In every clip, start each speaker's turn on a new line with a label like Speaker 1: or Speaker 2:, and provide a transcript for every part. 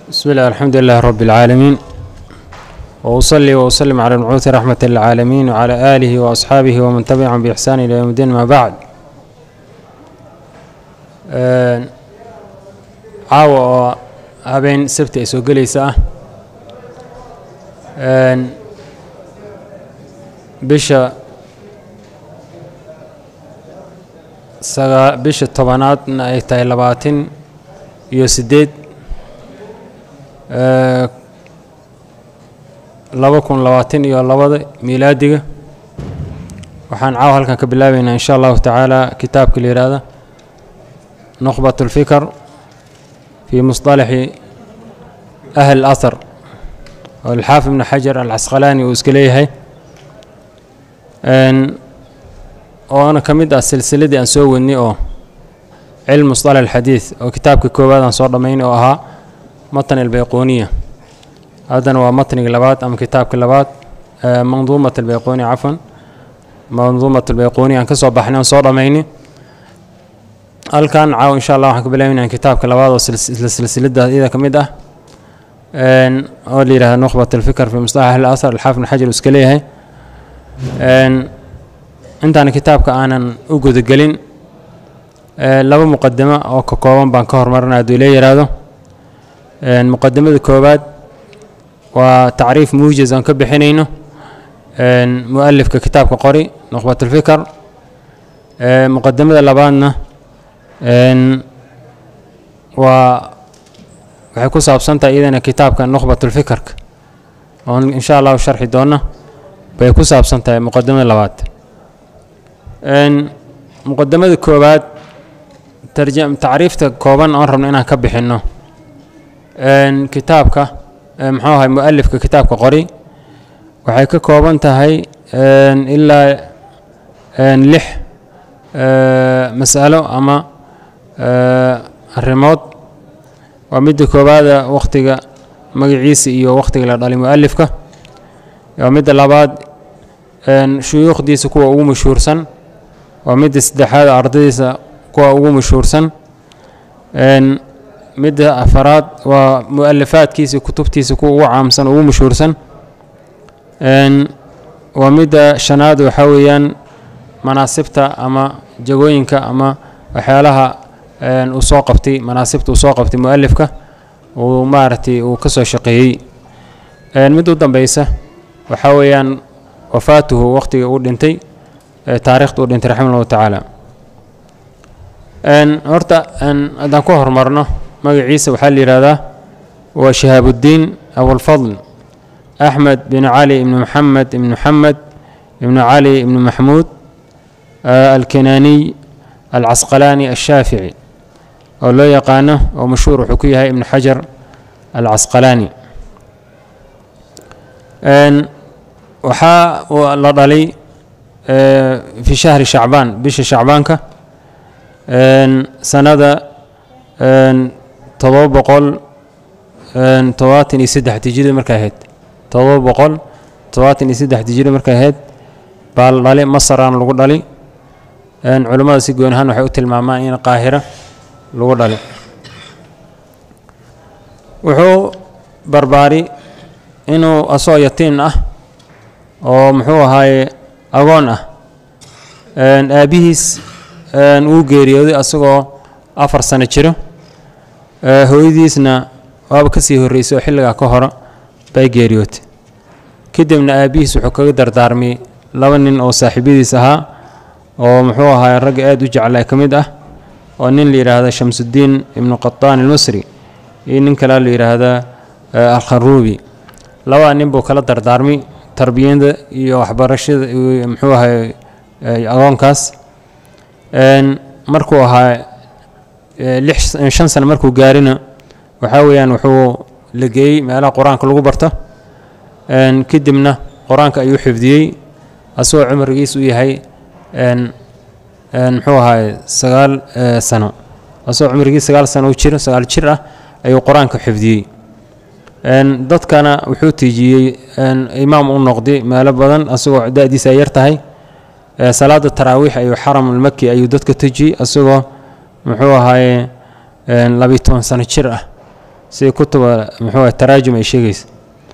Speaker 1: بسم الله الحمد لله رب العالمين وأصلي وأسلم على المبعوث رحمة للعالمين وعلى آله وأصحابه ومن تبعهم بإحسان إلى يوم الدين ما بعد Een, caawa oo habeen sabti ay soo gelaysa ah Een, bisha sagaa bisha tobanaadna ay tahay labaatan iyo siddeed Ee, laba kun labaatan iyo labada miilaadiga waxaan caawa halkan ka bilaabeynaa in sha allahu tacaala kitaabka la yihahda نخبة الفكر في مصطلح أهل الأثر والحافظ بن حجر العسقلاني وإسكليه أن وأنا كمد السلسلة أن سويني أو علم مصطلح الحديث أو كتاب كوباد أن صور دمين أو أها متن البيقونية هذا هو متن اللبات أم كتاب كلبات آه، منظومة البيقوني عفوا منظومة البيقوني أن كسر بحنا صور دميني halkan caawa insha allah waxaan ka bilaabeynaa kitaabka labaad oo isla silsilada iyada ka mid ah Een, oo la yidhahda nukhbat alfikr fi mustalax ahli asar alxaafid ibn xajar uu iska leeyahay Een, intaan kitaabka aanan u gudagelin ee, laba muqadimo oo ka kooban baan ka hormarinaya hadduu ila yidhaahdo Een, muqadimada koowaad waa tacriif muujiz aan ka bixinayno Een, mualifka kitaabka qori nukhbat alfikr Ee, muqadimada labaadna Een, waa waxay ku saabsan tahay iyadana kitaabka nukhbatulfikarka oon insha allahu sharxi doona bay ku saabsan tahay muqadimada labaad Een, muqadimada koowaad tarjam tacriifta kooban oon rabno inaan ka bixinno Een, kitaabka ee, muxuu ahay mualifka kitaabka qori waxay ka kooban tahay een, ilaa een, lix ee, mas'alo ama ee, arrimood waa midda koowaada wakhtiga magaciisa iyo wakhtiga la dhalay mualifka waa midda labaad een, shuyuukhdiisa kuwa ugu mashhuursan waa midda saddexaad ardaydiisa kuwa ugu mashhuursan Een, midda afaraad waa mualifaadkiisa kutubtiisa kuwa ugu caamsan ugu mashhuursan Een, waa midda shanaad waxaa weeyaan manaasibta ama jagooyinka ama waxyaalaha een, uu soo qabtay manaasibta uu soo qabtay mualifka uu maaragtay uu ka soo shaqeeyey Een, mid u dambeysa waxaa weeyaan wafaatuhu waqtiga uu dhintay ee taariikhda uu dhintay raximah allahu tacaala Een, horta een, haddaan ku horumarno magaciisa waxaa la yidhahdaa waa shihaabudiin abulfadl axmed bin cali ibni maxamed ibni maxamed ibni cali ibni maxmuud آه، الكناني العسقلاني الشافعي oo loo yaqaano oo mashhuur wuxuu ku yahay ibnu xajar alcasqalaani Een, waxaa uu la dhalay ee, fi shahri shacbaan bisha shacbaanka Een, sanada een, todoba boqol een, todobaatan iyo saddex hijrida markay ahayd todoba boqol todobaatan iyo saddex hijrida markay ahayd baa la dhalay masaraan lagu dhalay Een, culimmada si gooni ahaan waxay u tilmaamaan in qaahira lagu dhalay wuxuu barbaari inuu asoo yatiin ah oo muxuu ahaaye agoon ah Een, aabbihiis een, uu geeriyooday asagoo afar sano jiro Ee, hooyadiisna waaba ka sii horreysay oo xilligaa ka hore bay geeriyootay kadibna aabbihiis wuxuu kaga dardaarmay laba nin oo saaxiibyadiis ahaa oo muxuu ahaay ragga aada u jeclaa ka mid ah oo nin la yidhaahda shamsudiin ibnu qataan almasri iyo nin kalea la yidhaahda eh, alkharuubi labada nin buu kala dardaarmay tarbiyada iyo waxbarashada iyo muxuu ahay eh, agoonkaas Een, markuu ahaa eh, lix shan sano markuu gaarina waxaa weeyaan wuxuu la geeyey meelaha qur-aanka lagu barto Een, kadibna qur-aanka ayuu xifdiyey asagoo cumrigiisu u yahay een een muxuu ahaay sagaal ee, sano asagoo cumrigii sagaal sano u jiro sagaal jir ah ayuu qur-aanka xifdiyey Een, dadkana wuxuu tiijiyey een, imaam u noqday meelo badan asagoo da-diisa ay yar tahay Ee, salaada taraawiix ayuu xaram almaki ayuu dadka tujiyey asagoo muxuu ahaaye een, labiyo toban sano jir ah sida kutuba muxuu ahay taraajum ay sheegaysa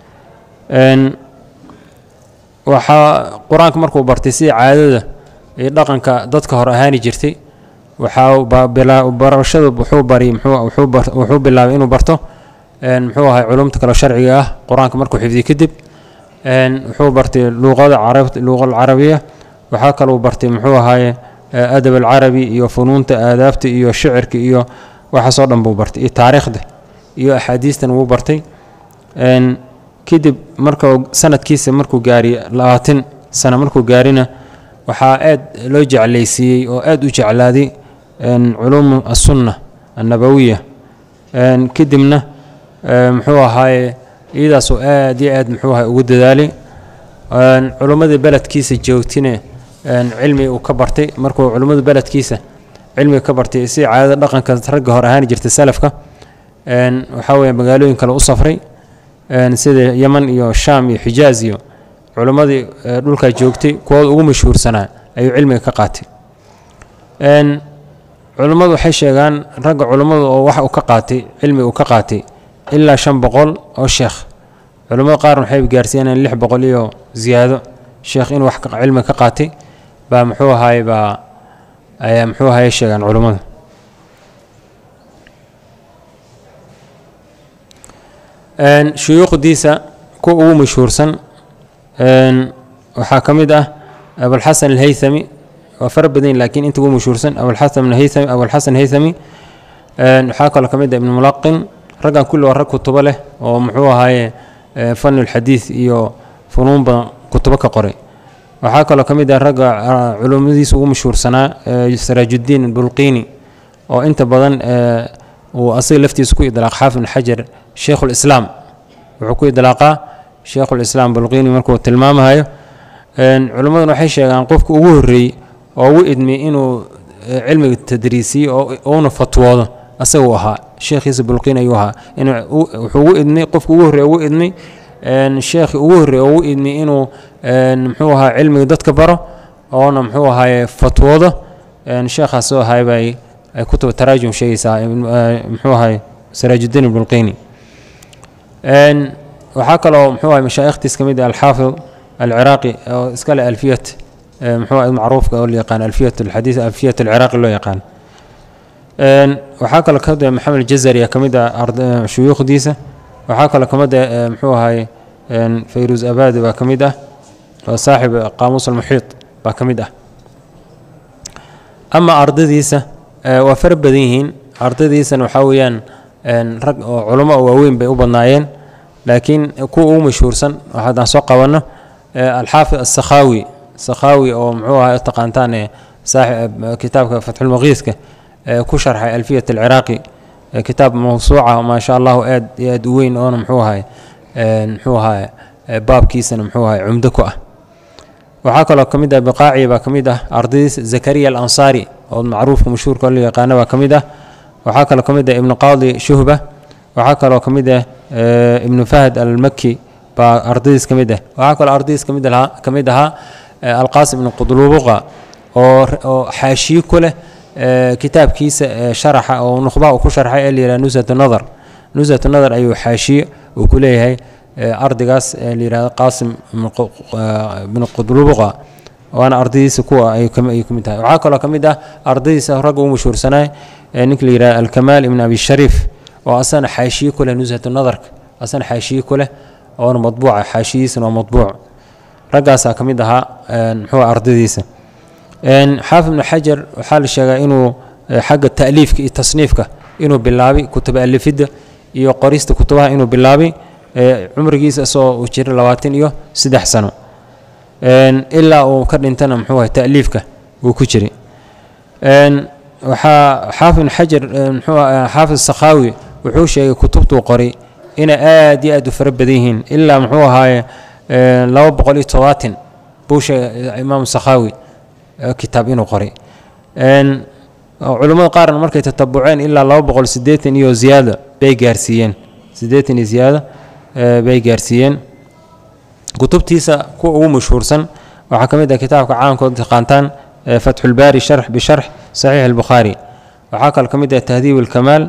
Speaker 1: waxaa qur-aanka markuu bartay sida caadada iyo dhaqanka dadka hor ahaani jirtay waxaa barashada wuxuu bari wuxuu bilaabay inuu barto muxuu ahay culumta kale sharciga ah qur-aanka markuu xifdiy kadib wuxuu bartay luuqada luuqa alcarabiya waxaa kaluu bartay muxuu ahaye adab alcarabi iyo funuunta aadaabta iyo shicirka iyo waxaasoo dhan buu bartay iyo taariikhda iyo axaadiistan wuu bartay kadib marka sanadkiisa markuu gaariy labaatan sano markuu gaarina waxaa aad loo jeclaysiiyey oo aad u jeclaaday culuum asunna annabawiya kadibna muxuu ahaaye iyadaasoo aad iyo aad muxuu ahay ugu dadaalay culummadii beledkiisa joogtina cilmi uu ka bartay markuu culummada beledkiisa cilmiga ka bartay si caadada dhaqanka ragga hor ahaan jirtay salafka waxaa weeye magaalooyin kale u safray sida yeman iyo shaam iyo xijaaz iyo culummadii dhulkaa joogtay kuwooda ugu mashhuursanaa ayuu cilmiga ka qaatay culummadu waxay sheegaan ragga culummadu oo wax uu ka qaatay cilmiga uu ka qaatay ilaa shan boqol oo sheekh culummada qaarna waxay gaarsiinayaan lix boqol iyo ziyaado sheekh inuu wax cilmiga ka qaatay baa muxuu ahaye baa ayaa muxuu ahaye sheegaan culummada shuyuukhdiisa kuwa ugu mashhuursan waxaa ka mid ah abulxasan alhaythami waa fara badan laakiin inta ugu mashhuursan abulxasan haythami abulxasan haythami waxaa kaloo ka mid ah ibnu mulaqin raggan kulli waa rag kutubo leh oo muxuu ahaaye fanu lxadiid iyo funuun badan kutubo ka qoray waxaa kaloo ka mid ah ragga culummadiisa ugu mashhuursanaa saraajudiin bulqiini oo inta badan uu asaga laftiisa ku idlaaq xaafid ibn xajar sheikhulislaam wuxuu ku idlaaqaa sheikhulislaam bulqiini markuu tilmaamahayo culimmaduna waxay sheegaan qofka ugu horreeyey oo ugu idmiyey inuu cilmiga tadriisiyo ouna fatwoodo asaga uu ahaa sheekhiisa bulqiin ayuu ahaa wuxuu ugu idmay qofka ugu horrey ugu idmay sheekhi ugu horrey oo ugu idmay inuu muxuu ahaa cilmiga dadka baro oona muxuu ahaaye fatwoodo sheekhaas soo ahaay bay ay kutuba taraajum sheegaysaa muxuu ahaye saraajudiin bulqiini waxaa kaloo muxuu ahay mashaa'ikhtiis ka mid ah alxaafid alciraaqi oo iska leh alfiyat muxuu ahay macruufka oo la yaqaan alfiyat alxadiis alfiyat alciraaqi loo yaqaan waxaa kaloo ka mid ah maxamed aljazari ka mid ah shuyuukhdiisa waxaa kaloo ka mid ah muxuu ahay fayruus abadi baa ka mid ah oo saaxib qaamuus almuxiit baa ka mid ah ama ardadiisa waa fara badan yihiin ardadiisana waxaa weeyaan rag oo culamo oo waaweyn bay u badnaayeen laakiin kuwa ugu mashhuursan haddaan soo qabanno alxaafid asakhaawi sakhaawi oo muxuu ahaa taqaantaan kitaabka fatxulmaqiiska ku sharxay alfiyat alciraaqi kitaab mawsuuca maa sha allahu aad iyo aad u weyn oona muxuu ahay muxuu ahaa baabkiisana muxuu ahay cumdo ku ah waxaa kaloo ka mid ah biqaaci baa ka mid ah ardadiisa zakariya alansaari oo macruufka mashhuurka la yaqaana baa ka mid ah waxaa kaloo ka mid ah ibnu qaadi shuhba waxaa kaloo ka mid ah ibnu fahd almaki baa ardadiis ka mid ah waxaa kaloo ardadiis kamid ahaa ka mid ahaa alqaasim ibnu qudlubuqa oo oo xaashiye ku leh kitaabkiisa sharaxa oo nukhbaha uu ku sharxay ee la yidhaha nusat nadar nusat nadar ayuu xaashiye uu ku leeyahay ardaygaas la yidhahdo qaasim ibnu qudlubuqa waana ardaydiisa kuwa ay ka mid tahay waxaa kaloo ka mid ah ardaydiisa ragga ugu mashhuursanaa ninka la yidhahdo alkamaal ibn abi shariif oo asana xaashiye ku leh nushat nadarka asana xaashiye ku leh oona madbuuca xaashiyiisana waa madbuuc raggaasaa ka mid ahaa muxuu ardaydiisa xaafid ibnu xajar waxaa la sheegaa inuu xagga ta'liifka iyo tasniifka inuu bilaabay kutuba alifidda iyo qorista kutubaha inuu bilaabay cumrigiisa isagoo uu jira labaatan iyo saddex sano ilaa uu ka dhintana muxuu ahay ta'liifka uu ku jiray waxaa xaafid ibnu xajar muxuu xaafid sakhaawi wuxuu sheegay kutubtuu qoray inay aad iyo aad u fara badan yihiin ilaa muxuu ahaaye laba boqol iyo todobaatan buu sheegay imaamu sakhaawi kitaab inuu qoray culummada qaarna markay tatabuceen ilaa laba boqol siddeetan iyo ziyaada bay gaarsiiyeen siddeetan iyo ziyaada bay gaarsiiyeen kutubtiisa kuwa ugu mashhuursan waxaa ka mid ah kitaabka caamkood taqaantaan fatxulbaari sharx bisharx saxiix albukhaari waxaa kaloo ka mid ah tahdiib alkamaal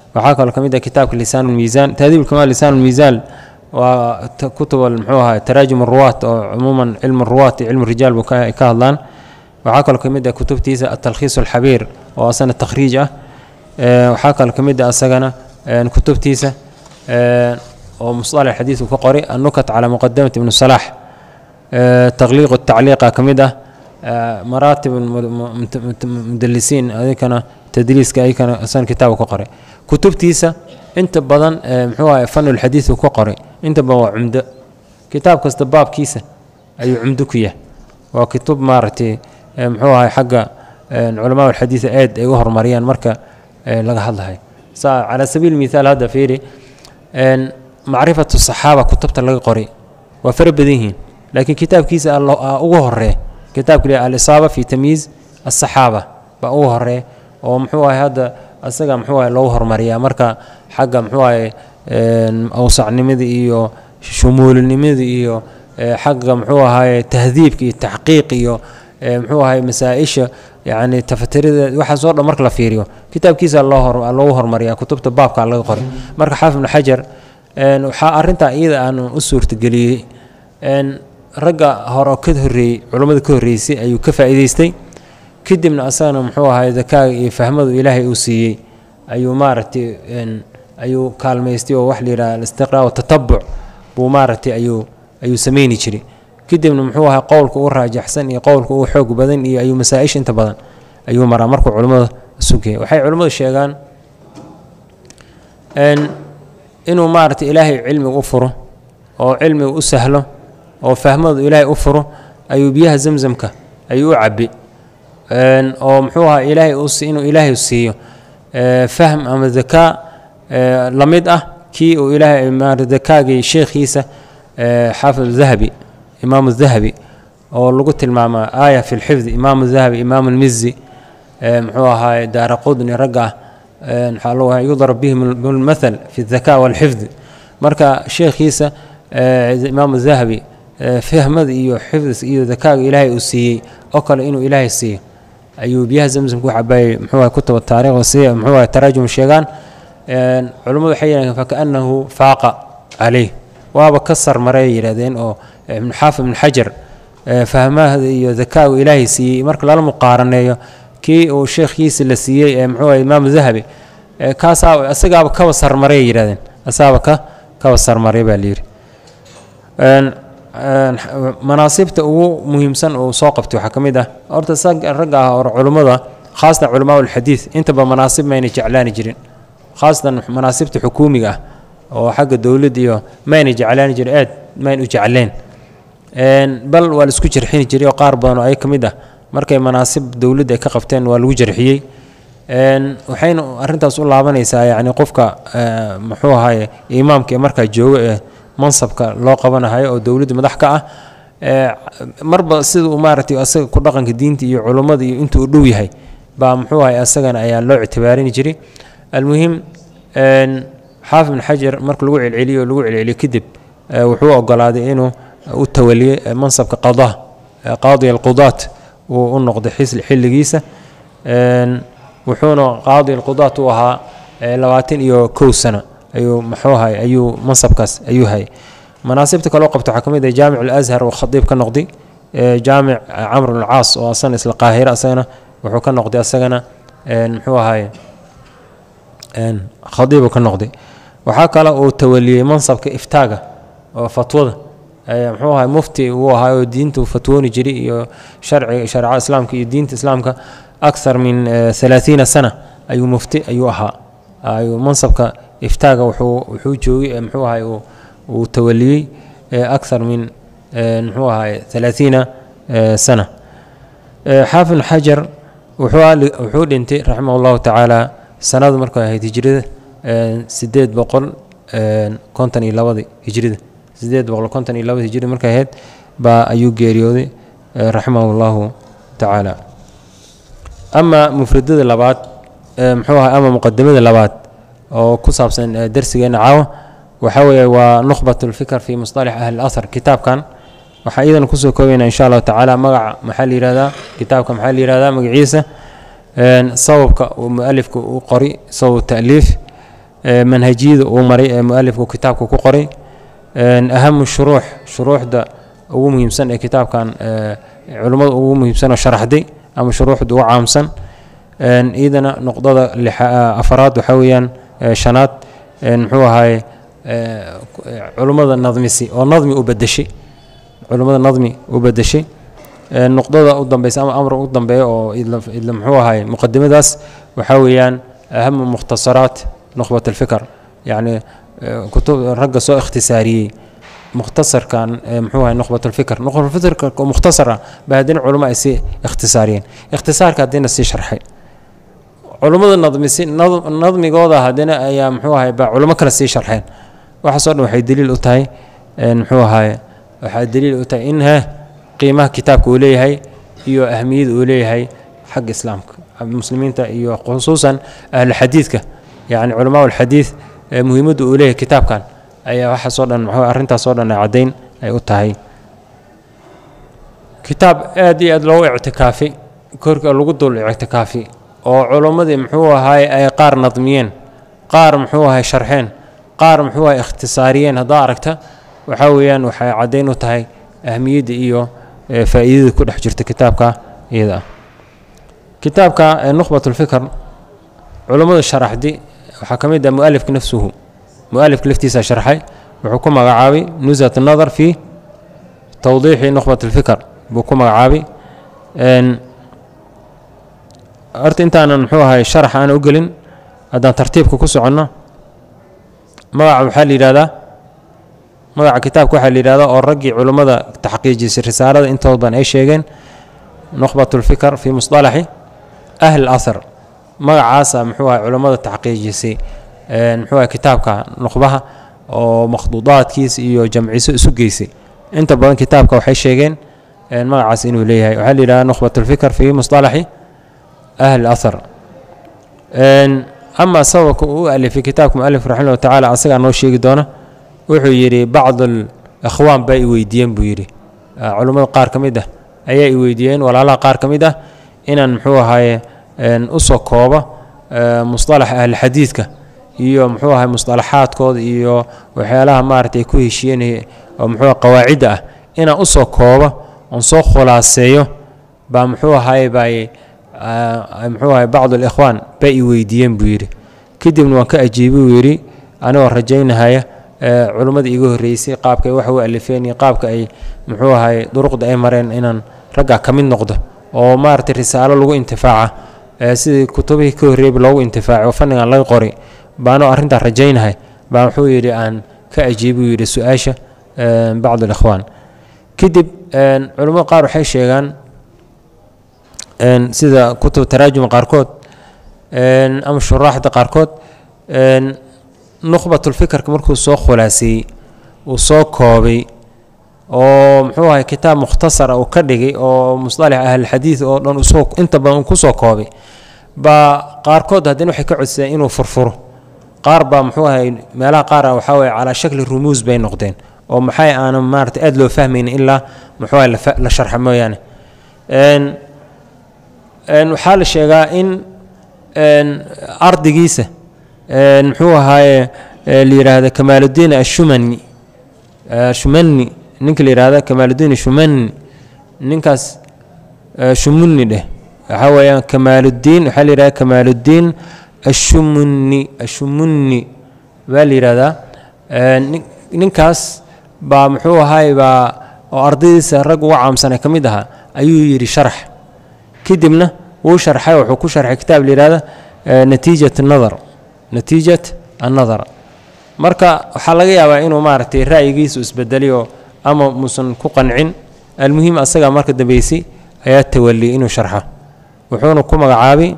Speaker 1: waxaa kaloo ka mid ah kitaabka lisaan lmiisaan tahdiib ulkamaal lisaan lmiisaan waa kutub muxuu ahaa taraajum ruwaat oo cumuuman cilmu ruwaat iyo cilmu rijaal buu ka hadlaan waxaa kaloo ka mid ah kutubtiisa atalkhiis alxabiir oo asana takhriij ah waxaa kaloo ka mid ah asagana kutubtiisa oo musalax xadiid uu ka qoray annukat calaa muqadamati ibnu salaax taqliiq tacliiqa ka mid ah maraatib mudalisiin adikana tadliiska ayakana asana kitaab uu ka qoray kutubtiisa inta badan muxuu ahay fanulxadiid uu ka qoray inta badan waa cumdo kitaab kasta baabkiisa ayuu cumdo ku yahay waa kutub maaragtay muxuu ahay xagga culamaa alxadiida aad ay u horumariyaan marka laga hadlahay sa calaa sabiil mithaal hadda fiiri macrifatu saxaaba kutubta laga qoray waa fara badan yihiin laakiin kitaabkiisa ugu horeeya kitaabka alisaaba fi tamyiiz asaxaaba baa ugu horeeya oo muxuu ahay hadda asaga muxuu ahay loogu horumariyaa marka xagga muxuu ahay awsacnimada iyo shumuulinimada iyo xagga muxuu ahaye tahdiibka iyo taxqiiq iyo muxuu ahay masaa-isha yani tafatirida waxaas oo dhan marka la fiiriyo kitaabkiisa loogu horumariyaa kutubta baabka laga qoray marka xaafid ibnu xajar waxaa arintaa iyada aan u suurtageliyey ragga hore ka horreeyey culummada ka horreysay ayuu ka faa'iideystay kadibna asagana muxuu ahay dakaaga iyo fahmadu ilaahay uu siiyey ayuu maaragtay ayuu kaalmaystay oo wax la yidhaha alistiqraa watatabuc buu maaragtay ayuu ayuu sameyni jiray kadibna muxuu ahay qowlka u raajaxsan iyo qowlka u xoog badan iyo ayuu masaa-isha inta badan ayuu maraa markuu culimmada sugaya waxay culimmadu sheegaan inuu maaragtay ilaahay cilmiga u furo oo cilmiga u sahlo oo fahmadu ilaahay u furo ayuu biyaha zamzamka ayuu u cabi oo muxuu ahaa ilaahay inuu ilaahay siiyo fahm ama dakaa la mid ah kii uu ilaahay dakaagii sheekhiisa xaafid dahabi imaamu dahabi oo lagu tilmaamaa aaya fi lxifdi imaamu dahabi imaamu lmizi muxuu ahaay daara qudni ragga ah waxaa loo ahay yudrab bihim lmathal fi daka walxifdi marka sheekhiisa imaamu dahabi fahmada iyo xifdis iyo dakaaga ilaahay uu siiyey oo kale inuu ilaahay siiyo ayuu biyaha zamzamka u cabaayay muxuu ahay kutuba taariikh si muxuu ahay taraajum sheegaan culummadu waxay yidhahdeen fakaannahu faaqa caleyh waaba ka sarmaray yidhahdeen oo ibnu xaafid ibnu xajar fahmahda iyo dakaagu ilaahay siiyey marka lala muqaaraneeyo kii uu sheekhiisa la siiyey ee muxuu ahay imaamu dahabi kaasaa asagaaba kaba sarmaray yidhahdeen asaaba ka kaba sarmaray baa layidhi manaasibta ugu muhiimsan uu soo qabtay waxaa ka mid ah horta ragga ah or culummada khaasatan culamaa ulxadiid intaba manaasib mayna jeclaani jirin khaasatan manaasibta xukuumiga ah oo xagga dowladda iyo mayna jeclaani jirin aad mayn u jecleen bal waa la isku jarxini jiray oo qaar badan oo ay ka mid ah markay manaasib dowladda ay ka qabteen waa lagu jarxiyey waxayna arrintaas u laabanaysaa yacni qofka muxuu ahaye imaamka ee markaa jooga ee mansabka loo qabanahayo oo dowladda madax ka ah marba sida uu maaragtay asaga ku dhaqanka diinta iyo culummada iyo intuu u dhow yahay baa muxuu ahay asagana ayaa loo ictibaarini jiray almuhim xaafid bin xajar marka lagu celceliyo lagu celceliyo kadib wuxuu ogolaaday inuu u tawaliyey mansabka qadaa qaadi alqudaat uu u noqday xilligiisa wuxuuna qaadi alqudaat u ahaa labaatan iyo kow sano ayuu muxuu ahay ayuu mansabkaas ayuu hayay manaasibta kaloo qabta waxaa ka mid ah jaamic alazhar oo khadiib ka noqday jaamic camr bn caas oo asana isla qaahira asagana wuxuu ka noqday asagana muxuu ahaye khadiibu ka noqday waxaa kale uu tawaliyey mansabka iftaaga oo fatwada muxuu ahay mufti uu ahaa oo diinta uu fatwooni jiray iyo sharciga shareecada islaamka iyo diinta islaamka akthar min halaathiina sana ayuu mufti ayuu ahaa ayuu mansabka iftaaga wuxuu wuxuu joogay muxuu ahay uu tawaliyey akthar min muxuu ahay halaathiina sana xaafid xajar wuxuu dhintay raximah allahu tacaala sanadu markay ahayd hijrada sideed boqol konton iyo labadii hijrida sideed boqol konton iyo labadii hijrida markay ahayd baa ayuu geeriyooday raximahu allahu tacaala ama mufradada labaad muxuu ahay ama muqadamada labaad oo ku saabsan darsigeena caawa waxaa weeye waa nukhbat lfikr fi musطalax ahli اlahar kitaabkan waxaa iyadana kusoo koobayna insha allahu tacaala magaca maxaa la yihahdaa kitaabka maxaa la yihahdaa magaciisa sababka uu mualifka u qori sabab taaliif manhajiyada uu maray ee mualifku kitaabka ku qoray ahamu shuruux shuruuxda ugu muhiimsan ee kitaabkan culimmada ugu muhiimsan oo sharaxday ama shuruuxda ugu caamsan iyadana noqdada afaraad waxaa weeyaan shanaad muxuu ahaye culummada nadmisi oo nadmi u bedeshay culummada nadmi u bedeshay nuqdada u dambeysa ama amra u dambeeya oo idla muxuu ahaye muqadimadaas waxaa weeyaan ahamu mukhtasaraat nukhbat alfikr yacni kutub ragga soo ikhtisaariyey mukhtasarkan muxuu ahay nukhbat alfikr nukhbatulfikr oo mukhtasar ah ba haddina culamo ay sii ikhtisaariyeen ikhtisaarka haddina sii sharxay culummada nadmisi nadmigooda haddina ayaa muxuu ahay baa culamo kale sii sharxeen waxaasoo dhan waxay daliil u tahay muxuu ahaye waxaa daliil u tahay in he qiimaha kitaabka uu leeyahay iyo ahmiyada uu leeyahay xagga islaamka muslimiinta iyo khusuusan ahluxadiidka yacni culamaa alxadiid muhiimadda uu leeyahay kitaabkan ayaa waxaasoo dhan muxuu arrintaasoo dhan ay caddayn ay u tahay kitaab aad iyo aad loogu ictikaafi korka lagu dul ictikaafi oo culummadii muxuu ahaay ay qaar nadmiyeen qaar muxuu ahay sharxeen qaar muxuu ahay ikhtisaariyeen haddaa aragta waxaa weeyaan waxay caddayn u tahay ahmiyadda iyo faa'iidada ku dhex jirta kitaabka iyada ah kitaabka nukhbat ulfikr culummada sharaxdi waxaa ka mid ah mualifka nafsuhu mualifka laftiisa sharxay wuxuu ku magacaabay nusat nadar fi tawdiixi nukhbat alfikr buu ku magacaabay horta intaanan muxuu ahay sharax aan u gelin haddaan tartiibka ku soconno magaca waxaa la yidhahdaa magaca kitaabka waxaa la yidhahdaa oo raggii culummada taxqiijisay risaalada intooda badan ay sheegeen nukhbat ulfikr fi musطalaxi ahli اlahar magacaasa muxuu ahay culummada taxqiijisay muxuu ahay kitaabka nukhbaha oo makhduudaadkiisa iyo jamciso isu geysay inta badan kitaabka waxay sheegeen magacaas inuu leeyahay waxaa la yidhahdaa nukhbat ulfikr fi musطalaxi ahli اlahar ama sababka uu u alifay kitaabka mualif raximah llah tacaala asagaa noo sheegi doona wuxuu yidhi bacd alikhwaan baa i weydiiyeen buu yidhi culummada qaar ka mid ah ayaa i weydiiyeen walaalaha qaar ka mid ah inaan muxuu ahaye usoo koobo musطalax ahlixadiidka iyo muxuu ahay musطalaxaadkooda iyo waxyaalaha maarata ay ku heshiiyeen oo muxuu qawaacidda ah inaan usoo koobo oon soo khulaaseeyo baa muxuu ahaye baay muxuu ahay bacd alikhwaan baa i weydiiyeen buu yidhi kadibna waan ka ajiibay uu yidhi anigoo rajaynahaya culummada iiga horreysay qaabka ay wax u alifeen iyo qaabka ay muxuu ahay duruqda ay mareen inaan raggaa ka mid noqdo oo maaragtay risaalo lagu intifaaca sidii kutubihii ka horreeyba loogu intifaacay oo fannigan laga qoray baanoo arrintaa rajaynahay baa wuxuu yidhi aan ka ajiibay uu yidhi su-aasha bacd alikhwaan kadib culummada qaar waxay sheegaan sida kutub taraajuma qaarkood ama shuraaxda qaarkood nukhbatulfikrka markuu soo khulaaseeyey uu soo koobay oo muxuu ahay kitaab mukhtasara uu ka dhigay oo musطalax ahlilxadiid oo dhan usoo inta badan uu kusoo koobay baa qaarkood haddana waxay ka codsadeen inuu furfuro qaar baa muxuu ahay meelaha qaara waxaa weye calaa shakli rumuus bay noqdeen oo maxay aanan maarata aada loo fahmaynin ilaa muxuu ahay la sharxa mooyaane waxaa la sheegaa in ardigiisa muxuu ahaaye la yidhaahda kamaaludiin ashumani shumani ninka la yihahda kamaaludiin shumani ninkaas shumuni dheh waxaa weeyaan kamaaludiin waxaa la yihahda kamaaludiin ashumuni ashumuni baa la yidhahdaa ninkaas baa muxuu ahaaye baa oo ardaydiisa rag uga caamsanay ka mid ahaa ayuu yidhi sharax kadibna wuu sharxay wuxuu ku sharxay kitaab la yihahda natiijat nadar natiijat annadar marka waxaa laga yaabaa inuu maaragtay ra'yigiisu isbedeliyo ama muusan ku qancin almuhim asagaa marka dambeysay ayaa tawaliyay inuu sharxo wuxuuna ku magacaabay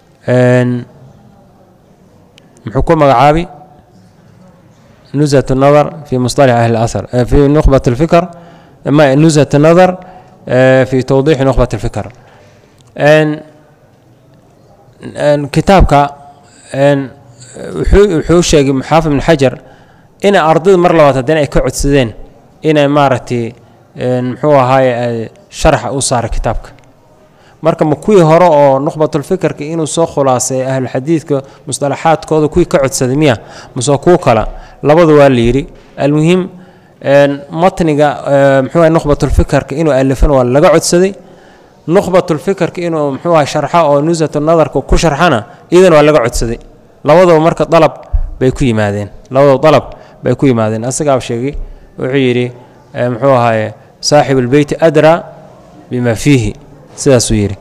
Speaker 1: muxuu ku magacaabay nushat nadar fi musطalax ahli اlahar fi nukhbat اlfikr nushat nadar fi tawdiixi nukhbat اlfikr kitaabka wuxuu sheegay xaafid ibn xajar inay ardayda mar labaad haddana ay ka codsadeen inay maaragtay muxuu ahaaye sharaxa u saaray kitaabka marka ma kuwii hore oo nukhbatulfikirka inuu soo khulaasay ahluxadiidka musطalaxaadkooda kuwii ka codsaday miya mase kuwo kala labada waa la yidhi almuhim matniga mxuu aha nukhbatulfikirka inuu alifan waa laga codsaday nukhbatulfikirka inuu mxuu aha sharxa oo nusatu nadarka ku sharxana iyadana waa laga codsaday labadaba marka dalab bay ku yimaadeen labadaba dalab bay ku yimaadeen asagaaba sheegay wuxuu yidhi muxuu ahaye saaxib اlbeyti adraa bima fiihi sidaasuu yidhi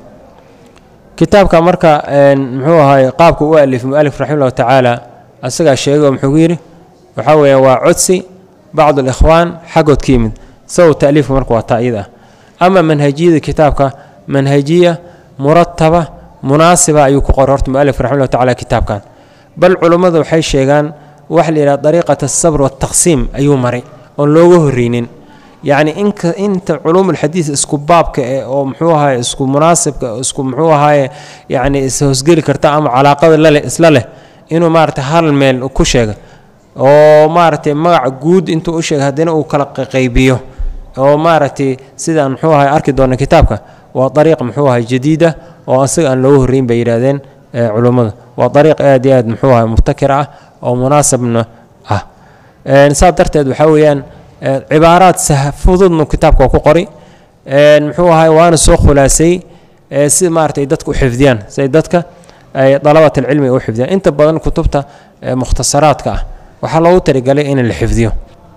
Speaker 1: kitaabka marka muxuu ahaye qaabka u alif mualif raxima ullahu tacaala asagaa sheegay oo muxuu yidhi waxaa weeye waa codsi bacd alikhwaan xaggood ka yimid sabab taaliifka marka waa taa iyada ah ama manhajiyada kitaabka manhajiya murataba munaasiba ayuu ku qoray horta mualif raxima ullahu tacala kitaabkan bal culummadu waxay sheegaan waxa la yidhaha dariiqat asabr waltaqsiim ayuu maray oon looga horreynin yacni inka inta culuumulxadiid isku baabka eh oo muxuu ahaye isku munaasibka isku muxuu ahaaye yacni ishoosgeli karta ama calaaqada laleh isla leh inuu maaragtay hal meel ku sheega oo maaragtay magaca guud intuu u sheegay haddana uu kala qaybiyo oo maaragtay sidaan muxuu ahay arki doona kitaabka waa dariiq muxuu ahay jadiida oo asaga aan looga horreyn bay yidhahdeen culummadu waa dariiq aad iyo aad muxuu ahay mubtakir ah oo munaasabna ah saas darteed waxaa weeyaan cibaaraad fududnu kitaabka waa ku qori muxuu ahay waana soo khulaasay si maaragtay dadka u xifdiyaan siay dadka ay dalabat alcilmi u xifdiyaan inta badan kutubta mukhtasaraadka ah waxaa loogu talagalay in la xifdiyo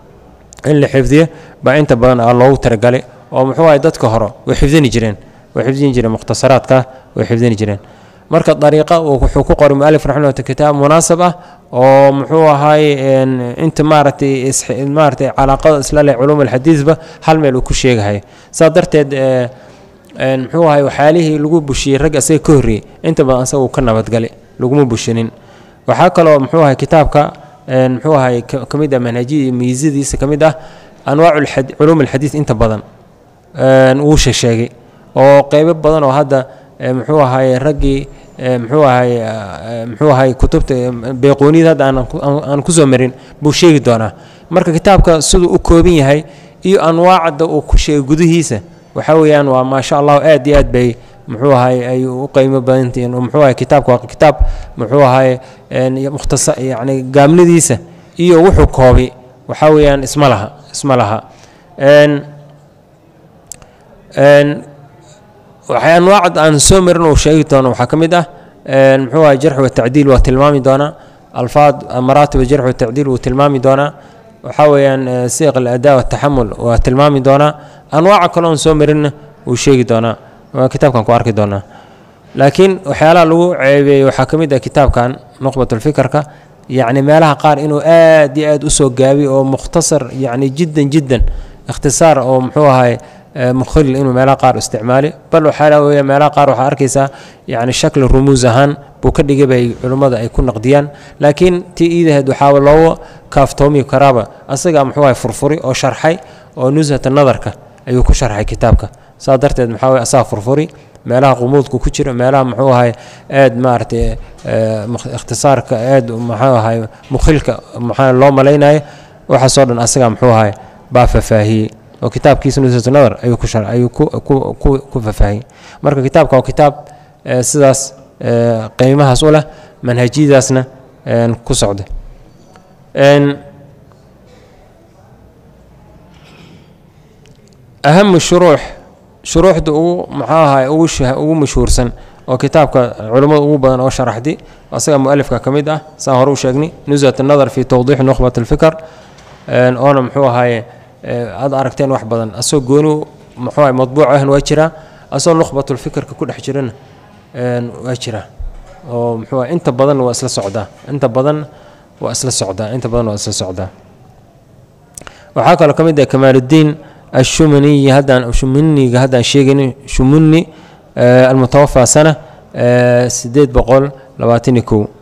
Speaker 1: in la xifdiyo baa inta badan a loogu talagalay oo muxuu ahay dadka hore way xifdini jireen way xifdini jireen mukhtasaraadka way xifdini jireen marka dariiqa wuxuu ku qoray mualif raximah kitaab munaasab ah oo muxuu ahaay inta maaragtay maaratay calaaqada isla leh culuum alxadiidba hal meel uu ku sheegahay saa darteed muxuu ahay waxyaalihii lagu bushiyey rag asaga ka horreeyey inta badan asaga uu ka nabadgalay laguma bushinin waxaa kaloo muxuu ahay kitaabka muxuu ahay ka mid ah manhajiyada miisadiisa ka mid ah anwaacu culuum alxadiid inta badan wuu sheesheegay oo qeybo badan oo hadda muxuu ahaye raggii muxuu ahay muxuu ahay kutubta beeqooniyada hadda aan kusoo marin buu sheegi doonaa marka kitaabka siduu u kooban yahay iyo anwaacda uu ku sheegay gudihiisa waxaa weeyaan waa maasha allahu aad iyo aad bay muxuu ahay ay u qiimo badantihiin muxuu ahay kitaabka waa kitaab muxuu ahay mukhtasa yacni gaabnadiisa iyo wuxuu koobay waxaa weeyaan isma laha isma laha waxay anwaacd aan soo marin uu sheegi doono waxaa ka mid ah muxuu ahay jarx watacdiil waa tilmaami doonaa alfaad maraatib jarx watacdiil wuu tilmaami doonaa waxaa weeyaan siiq aladaa wataxamul waa tilmaami doonaa anwaaca kale oon soo marinna wuu sheegi doonaa waa kitaabkan ku arki doonaa laakiin waxyaalaha lagu ceebeeyey waxaa ka mid ah kitaabkan nuqbatulfikarka yacni meelaha qaar inuu aad iyo aad usoo gaabiy oo mukhtasar yacni jiddan jiddan ikhtisaar oo muxuu ahay mukhil inuu meelaha qaar isticmaali bal waxaa weya meelaha qaar waxaa arkaysaa yacni shakli rumuus ahaan buu ka dhigay bay culimmada ay ku naqdiyaan laakiin tii iidaheed waxaa looga kaaftoomi karaaba asagaa muxuu ahay furfuri oo sharxay oo nushata nadarka ayuu ku sharxay kitaabka saa darteed maxaa weye asaga furfuri meelaha qumuudku ku jiro meelaha muxuu ahay aad maaragtay ikhtisaarka aad muxuu ahay mukhilka maxaa loo malaynayo waxaasoo dhan asagaa muxuu ahay baa fafaahiyey oo kitaabkiisa nusatu nadar ayuu ku shar ayuu ku ku ku ku fafaahiyey marka kitaabka waa kitaab sidaas qiimahaas u leh manhajiyadaasna ku socda ahamu shuruux shuruuxda ugu muxuu ahay ugu ugu mashhuursan oo kitaabka culummada ugu badan oo sharaxdi asaga mualifka ka mid ah saan hore u sheegnay nusat nadar fi tawdiixi nukhbat alfikr oona muxuu ahaye aad aragteen wax badan asagoo gooni muxuu ahay madbuuc ahn waa jiraa asagoo nukhbatulfikirka ku dhex jirana waa jira oo muxuu ahay inta badan waa isla socdaa inta badan waa isla socdaa inta badan waa isla socdaa waxaa kaloo ka mid ah kamaaluddiin ashumaniyi haddaan shuminiga haddaan sheegayni shumuni almutawafa sana sideed boqol labaatan iyo kow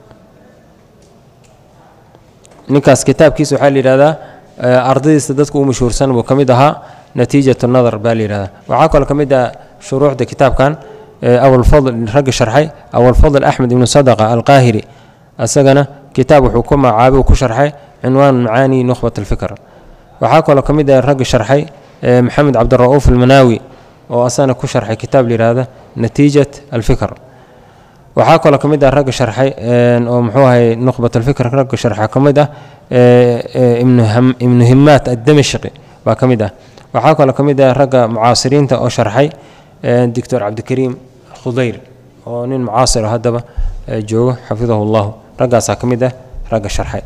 Speaker 1: ninkaas kitaabkiisa waxaa la yidhahdaa ardadiisa dadka u mashhuursan buu ka mid ahaa natiijat nadar baa la yidhahdaa waxaa kaloo ka mid ah shuruuxda kitaabkan abulfadl ragga sharxay abulfadl axmed ibnu sadaqa alqaahiri asagana kitaab wuxuu ku magacaabay uu ku sharxay cinwaan macaani nukhbat alfikr waxaa kaloo ka mid ah ragga sharxay maxamed cabdira'uuf almanaawi oo asagana ku sharxay kitaab la yidhaahda natiijat alfikr waxaa kaloo ka mid ah ragga sharxay oo muxuu ahay nuqbat alfikr ragga sharxa ka mid ah ibnu himaat addamashqi baa ka mid ah waxaa kaloo ka mid ah ragga mucaasiriinta oo sharxay doctor cabdikariim khudayr oo nin mucaasir haddaba joogo xafidahu llahu raggaasaa ka mid ah ragga sharxay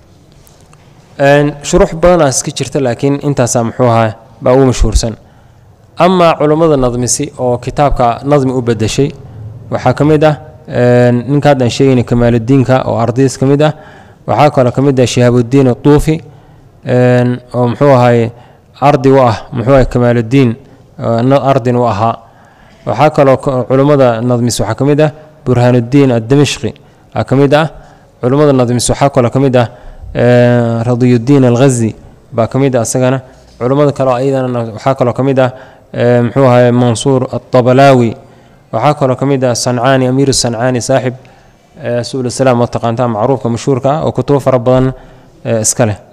Speaker 1: shuruux badanaa iska jirta laakiin intaasaa muxuu ahaa baa ugu mashhuursan amaa culummada nadmisi oo kitaabka nadmi u bedeshay waxaa ka mid ah ninka haddaan sheegayna kamaaludiinka oo ardays ka mid ah waxaa kaloo ka mid ah shihaabudiin aduufi oo muxuu ahaye ardi u ah muxuu ahay kamaaludiin ardin u ahaa waxaa kaloo culummada nadmis waxaa ka mid ah burhaanuddiin addamashqi aa ka mid ah culummada nadmis waxaa kaloo ka mid ah radiyuddiin alghazi baa ka mid ah isagana culummada kaleo ayadana waxaa kaloo ka mid ah muxuu ahay mansuur alطabalaawi waxaa kaloo ka mid ah sancaani amiiru sancaani saaxib subul salaam oo taqaantaa macruufka mashhuurka ah oo kutubo fara badan iska leh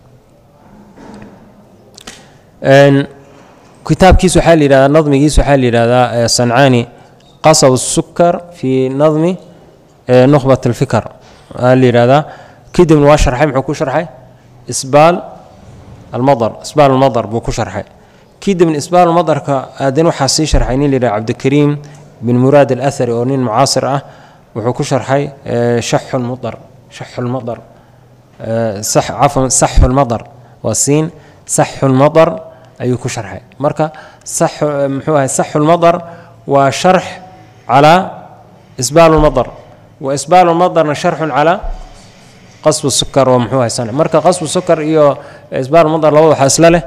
Speaker 1: kitaabkiis waxaa la yihahdaa nadmigiis waxaa la yihahdaa sancaani qasab sukar fii nadmi nukhbat alfikr aa la yihahdaa kadibna waa sharxay muxuu ku sharxay isbaal almadar isbaal almadar buu ku sharxay kadibna isbaal almadarka aadana waxaa sii sharxay nin la yihahda cabdikariim bin muraad alathari oo nin mucaasir ah wuxuu ku sharxay shaxu lmudar shaxu lmadar cafwan saxu lmadar waa siin saxu lmadar ayuu ku sharxay marka muxuu ahay saxu lmadar waa sharx calaa isbaal lmadar wa isbaal lmadarna sharxun calaa qasbu sukar oo muxuu ahay san marka qasbu sukar iyo isbaal madar labada waxaa isla leh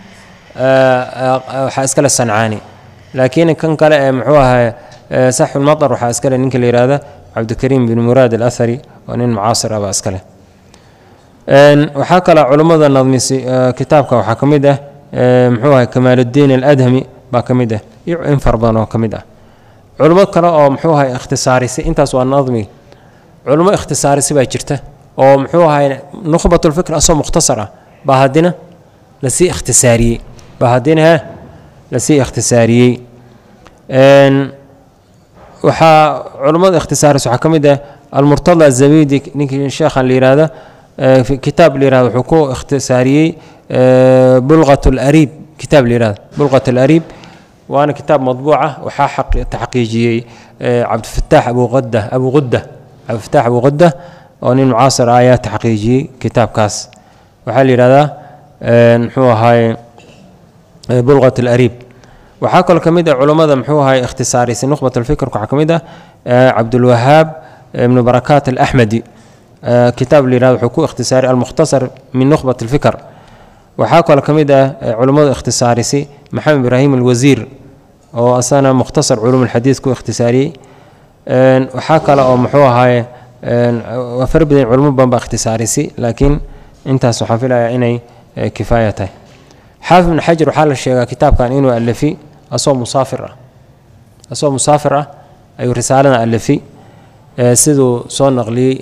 Speaker 1: waxaa iska leh sancaani laakiin kan kale ee muxuu ahay saxu lmadar waxaa iska leh ninka la yihahda cabdikariim bin muraad alathari oo nin mucaasir ah baa iska leh waxaa kale culummada nadmisi kitaabka waxaa ka mid ah muxuu ahay kamaaludiin aladhami baa ka mid ah iyo in far badan oo ka mid ah culummo kale oo muxuu ahay ikhtisaarisay intaas waa nadmi culummo ikhtisaarisay baa jirta oo muxuu ahay nukhbatulfikr asoo mukhtasar ah baa haddina lasii ikhtisaariyey baa haddina he lasii ikhtisaariyey waxaa culummada ikhtisaaris waxaa ka mid ah almurtada azabidi ninkii sheekhan la yihahda kitaab la yihahdo wuxuu ku ikhtisaariyey bulqat alariib kitaab la yihahdo bulqat alariib waana kitaab madbuuca waxaa taxqiijiyey cabdifataax abuqada abu qudda cabdifataax abu qudda oo nin mucaasir ah ayaa taxqiijiyey kitaabkaas waxaa la yihahdaa muxuu ahaaye bulqat alariib waxaa kaloo ka mid ah culummada muxuu ahay ikhtisaarisay nukhbat alfikrka waxaa ka mid ah cabdulwahaab ibnu barakaat alaxmedi kitaab la yihahdo wuxuu ku ikhtisaariyay almukhtasar min nukhbat alfikr waxaa kaloo ka mid ah culummada ikhtisaarisay maxamed ibraahim alwasiir oo asana mukhtasar culum alxadiid ku ikhtisaariyey waxaa kale oo muxuu ahaaye waa fara badan culimo badan baa ikhtisaarisay laakiin intaas waxaan filayaa inay kifaaya tahay xaafid ibn xajar waxaa la sheegaa kitaabkan inuu alafi asoo musaafir ah asoo musaafir ah ayuu risaalada alafi siduu soo naqliyey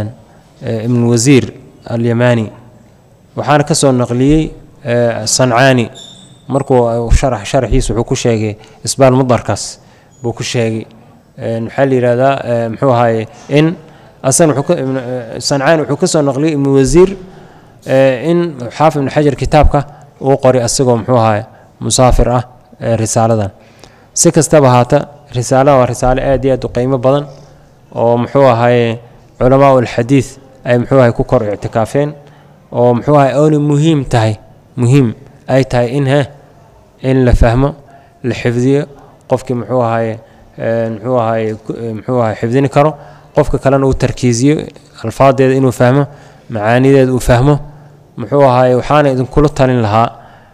Speaker 1: ibn wasiir alyamani waxaana ka soo naqliyey sancaani markuu sharax sharaxiisa wuxuu ku sheegay isbaal mudarkaas buu ku sheegay maxaa la yihahdaa muxuu ahaaye in asana sancaani wuxuu ka soo naqliyey ibnu wasiir in xaafid ibn xajar kitaabka uu qoray asagoo muxuu ahaay musaafir ah risaaladan si kastaba haata risaalada waa risaalo aad iyo aad u qiimo badan oo muxuu ahaye culamaa ulxadiid ay muxuu ahay ku kor ictikaafeen oo muxuu ahay oona muhiim tahay muhiim ay tahay in he in la fahmo la xifdiyo qofkii muxuu ahaye muxuu ahaye muxuu ahay xifdini karo qofka kalena uu tarkiisiyo alfaadeeda inuu fahmo macaanideeda uu fahmo muxuu ahaay waxaana idinkula talin lahaa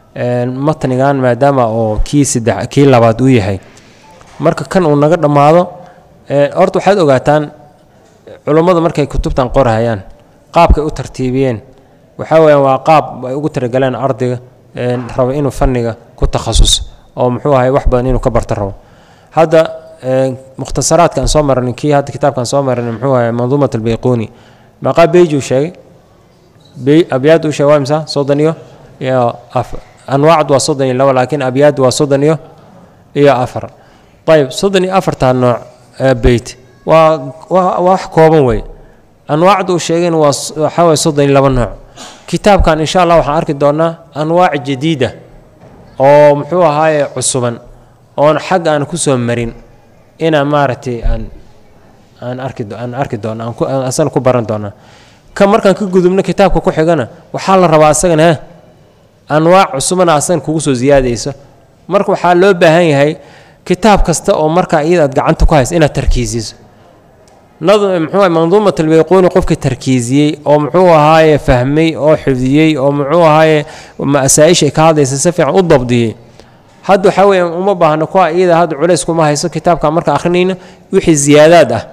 Speaker 1: matnigan maadaama oo kii saddex kii labaad uu yahay marka kan uu naga dhammaado horta waxaad ogaataan culummadu markay kutubtan qorhayaan qaabkay u tartiibiyeen waxaa weyaan waa qaab ay ugu talagaleen ardayga raba inuu fanniga ku takhasuso oo muxuu ahay wax badan inuu ka barto rabo hadda mukhtasaraadka aan soo marnay kii hadda kitaabkaan soo marnay muxuu ahay manduumat albayquuni maqaa beijuu sheegay abyaad uu sheegay waa imsa soddon iyo iyo afar anwaacdu waa soddon iyo labo laakiin abyaad waa soddon iyo iyo afar ayb soddon iyo afartaa nooc ee beyt waa waa wax kooban wey anwaacda uu sheegayna waa waxaa waye soddon iyo laba nooc kitaabkan insha allah waxaan arki doonaa anwaac jadiida oo muxuu ahaaye cusuban oon xag aan kusoo marin inaan maaragtay aan aan arki aan arki doono aan ku aan asana ku baran doonaa ka markaan ka gudubno kitaabka ku xigana waxaa la rabaa asagana he anwaac cusubana asagan kugu soo siyaadayso marka waxaa loo baahan yahay kitaab kasta oo markaa iyada aad gacanta ku haysa inaad tarkiisiso nadm muxuu ahay manduumat albayquuni qofkii tarkiisiyey oo muxuu ahaaye fahmay oo xifdiyey oo muxuu ahaaye masaa-isha ay ka hadlaysa si fiican u dabdiyey hadda waxaa weeye uma baahno kuwa iyada hadda culays kuma hayso kitaabka marka akhrinayna wixii ziyaadaad ah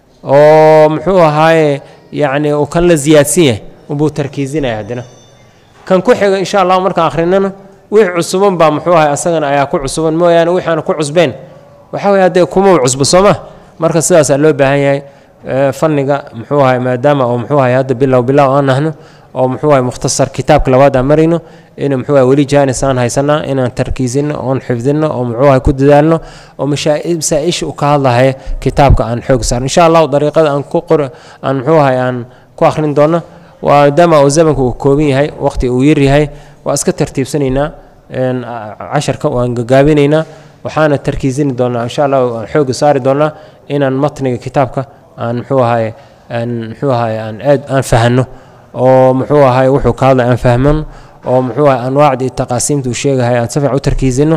Speaker 1: oo muxuu ahaaye yacni uu kan la ziyaadsan yahay unbuu tarkiisinaya haddana kan ku xiga insha allah markaan akhrinana wix cusuban baa muxuu ahay asagana ayaa ku cusuban mooyaane wixaana ku cusbeen waxaa weye haddee kuma cusbo soo ma marka sidaasaa loo baahan yahay fanniga muxuu ahay maadaama oo muxuu ahay hadda bilow bilow aan nahno oo muxuu ahay mukhtasar kitaabka labaad aan marayno in muxuu ahay weli jaanis aan haysanaa inaan tarkiisino oon xifdino oo muxuu ahay ku dadaalno oo masaa-isha u ka hadlahaya kitaabka aan xoog saarno insha allahu dariiqada aan ku qor aan muxuu ahay aan ku akhrin doono maadaama oo zamanka uu kooban yahay waqti uu yar yahay waa iska tartiibsanaynaa casharka waan gagaabinaynaa waxaana tarkiisini doonaa insha allah aan xooga saari doonaa inaan matniga kitaabka aan muxuu ahaye aan muxuu ahaye aan aad aan fahano oo muxuu ahaye wuxuu ka hadlay aan fahmano oo muxuu ahaye anwaacda iyo taqaasiimta uu sheegahay aan si fiican u tarkiisino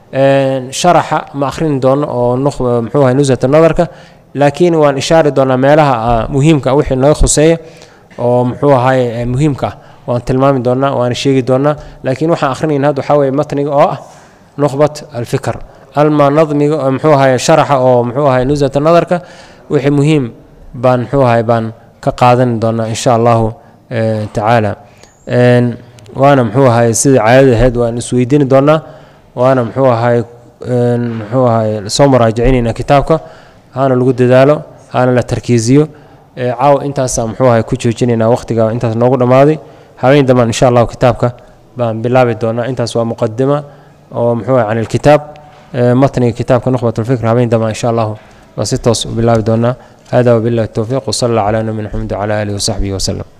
Speaker 1: sharaxa ma akhrini doono oo muxuu ahaye nusata nadarka laakiin waan ishaari doonaa meelaha muhiimka wixii naga khuseeya oo muxuu ahaye muhiimka ah waan tilmaami doonaa waana sheegi doonaa laakiin waxaan akhrinayna hadda waxaa weeye matniga oo ah nukhbat alfikr alma nadmiga muxuu ahaye sharaxa oo muxuu ahaye nusata nadarka wixii muhiim baan muxuu ahaye baan ka qaadan doonaa insha allahu tacaala waana muxuu ahaye sidai caadada ahayd waan isweydiini doonaa waana muxuu ahaye muxuu ahaye soo muraajicinayna kitaabka hana lagu dadaalo hana la tarkiisiyo caaw intaasaa muxuu ahaye ku joojinaynaa waqtiga intaas noogu dhammaaday habeen dambaan insha allahu kitaabka baan bilaabi doonaa intaas waa muqadima oo muxuu ahay can ilkitaab matniga kitaabka nukhbat alfikr habeen dambaan insha allahu waa si toos u bilaabi doonaa hada wabillahi towfiiq wsala allah calaa nabiyina maxamed wcala aalihi wasaxbihi waslem